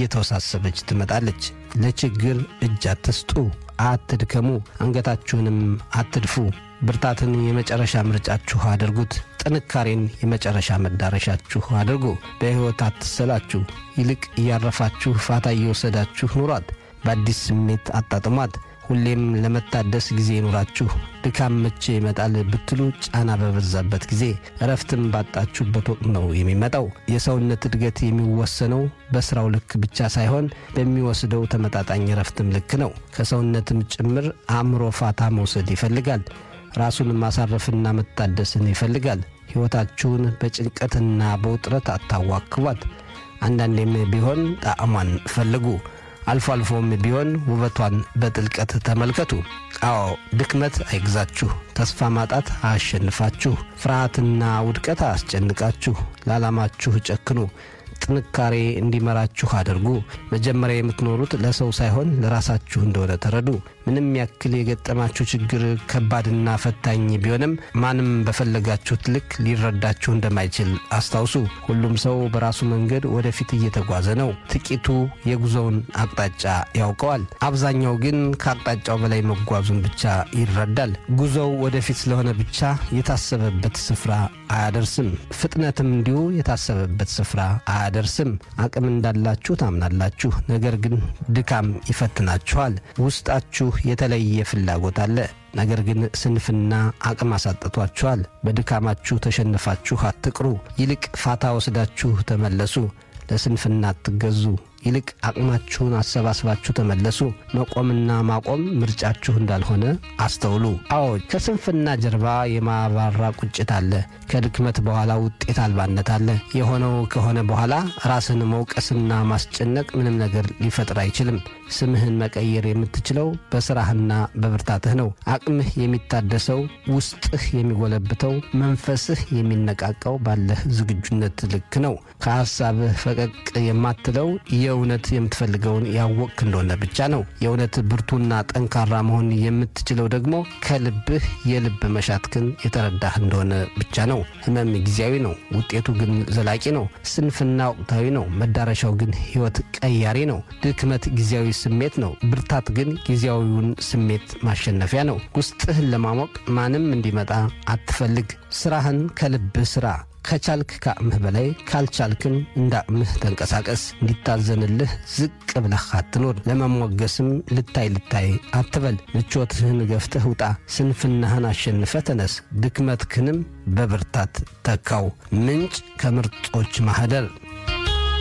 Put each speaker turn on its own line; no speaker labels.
እየተወሳሰበች ትመጣለች። ለችግር እጅ አትስጡ፣ አትድከሙ፣ አንገታችሁንም አትድፉ። ብርታትን የመጨረሻ ምርጫችሁ አድርጉት። ጥንካሬን የመጨረሻ መዳረሻችሁ አድርጉ። በሕይወት አትሰላችሁ፣ ይልቅ እያረፋችሁ ፋታ እየወሰዳችሁ ኑሯት። በአዲስ ስሜት አጣጥሟት። ሁሌም ለመታደስ ጊዜ ይኑራችሁ። ድካም መቼ ይመጣል ብትሉ ጫና በበዛበት ጊዜ፣ እረፍትም ባጣችሁበት ወቅት ነው የሚመጣው። የሰውነት እድገት የሚወሰነው በሥራው ልክ ብቻ ሳይሆን በሚወስደው ተመጣጣኝ እረፍትም ልክ ነው። ከሰውነትም ጭምር አእምሮ ፋታ መውሰድ ይፈልጋል። ራሱን ማሳረፍና መታደስን ይፈልጋል። ሕይወታችሁን በጭንቀትና በውጥረት አታዋክቧት። አንዳንዴም ቢሆን ጣዕሟን ፈልጉ። አልፎ አልፎም ቢሆን ውበቷን በጥልቀት ተመልከቱ። አዎ ድክመት አይግዛችሁ፣ ተስፋ ማጣት አያሸንፋችሁ፣ ፍርሃትና ውድቀት አያስጨንቃችሁ። ለዓላማችሁ ጨክኑ። ጥንካሬ እንዲመራችሁ አድርጉ። መጀመሪያ የምትኖሩት ለሰው ሳይሆን ለራሳችሁ እንደሆነ ተረዱ። ምንም ያክል የገጠማችሁ ችግር ከባድና ፈታኝ ቢሆንም ማንም በፈለጋችሁት ልክ ሊረዳችሁ እንደማይችል አስታውሱ። ሁሉም ሰው በራሱ መንገድ ወደፊት እየተጓዘ ነው። ጥቂቱ የጉዞውን አቅጣጫ ያውቀዋል። አብዛኛው ግን ከአቅጣጫው በላይ መጓዙን ብቻ ይረዳል። ጉዞው ወደፊት ስለሆነ ብቻ የታሰበበት ስፍራ አያደርስም። ፍጥነትም እንዲሁ የታሰበበት ስፍራ አያደርስም። አቅም እንዳላችሁ ታምናላችሁ፣ ነገር ግን ድካም ይፈትናችኋል። ውስጣችሁ የተለየ ፍላጎት አለ። ነገር ግን ስንፍና አቅም አሳጥቷችኋል። በድካማችሁ ተሸንፋችሁ አትቅሩ። ይልቅ ፋታ ወስዳችሁ ተመለሱ። ለስንፍና አትገዙ። ይልቅ አቅማችሁን አሰባስባችሁ ተመለሱ። መቆምና ማቆም ምርጫችሁ እንዳልሆነ አስተውሉ። አዎ ከስንፍና ጀርባ የማባራ ቁጭት አለ። ከድክመት በኋላ ውጤት አልባነት አለ። የሆነው ከሆነ በኋላ ራስን መውቀስና ማስጨነቅ ምንም ነገር ሊፈጥር አይችልም። ስምህን መቀየር የምትችለው በስራህና በብርታትህ ነው። አቅምህ የሚታደሰው፣ ውስጥህ የሚጎለብተው፣ መንፈስህ የሚነቃቃው ባለህ ዝግጁነት ልክ ነው። ከሐሳብህ ፈቀቅ የማትለው የእውነት የምትፈልገውን ያወቅክ እንደሆነ ብቻ ነው። የእውነት ብርቱና ጠንካራ መሆን የምትችለው ደግሞ ከልብህ የልብ መሻትክን የተረዳህ እንደሆነ ብቻ ነው። ህመም ጊዜያዊ ነው፣ ውጤቱ ግን ዘላቂ ነው። ስንፍና ወቅታዊ ነው፣ መዳረሻው ግን ሕይወት ቀያሪ ነው። ድክመት ጊዜያዊ ስሜት ነው፣ ብርታት ግን ጊዜያዊውን ስሜት ማሸነፊያ ነው። ውስጥህን ለማሞቅ ማንም እንዲመጣ አትፈልግ። ስራህን ከልብህ ስራ። ከቻልክ ከአቅምህ በላይ ካልቻልክም እንደ አቅምህ ተንቀሳቀስ። እንዲታዘንልህ ዝቅ ብለህ አትኖር። ለመሞገስም ልታይ ልታይ አትበል። ምቾትህን ገፍተህ ውጣ። ስንፍናህን አሸንፈ ተነስ። ድክመትክንም በብርታት ተካው። ምንጭ ከምርጦች ማኅደር